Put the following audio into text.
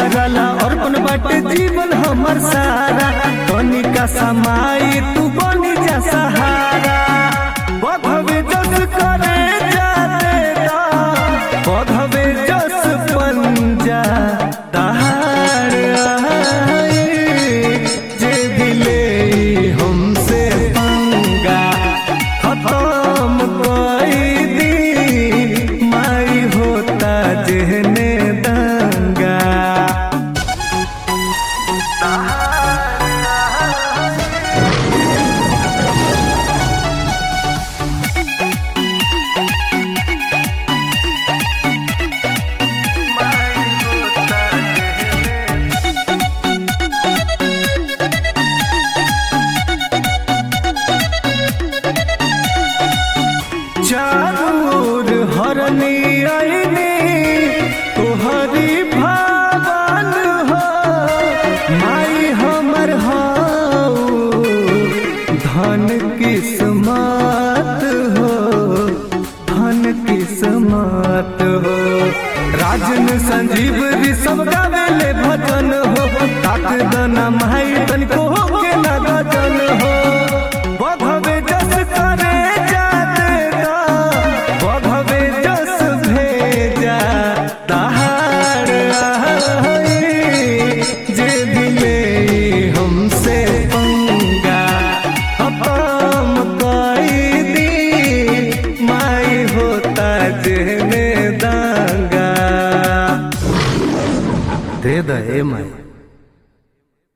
तोहरा ला अर्पण बाटे जीवन हमर सारा तनिका समाई तू बनी जा सहारा बधवे जस करे जाते दा बधवे जस पंजा दहाड़ आई जे दिले हमसे पंगा खत्म कोई दी माई होता जेहने दंगा चारूर हरनी आईनी तोहरी भावन हो माई हमर हो धन किस्मत हो धन किस्मत हो राजन संजीव ऋषभ गावेले भजन हो ताक दना माई तनिको हो के ना गजन हो बधवे जस करे जाते दा बधवे जस भेजा दहाड़ आई जे दिले हमसे पंगा खत्म कई दी माई होता जेने दांगा दे दे माई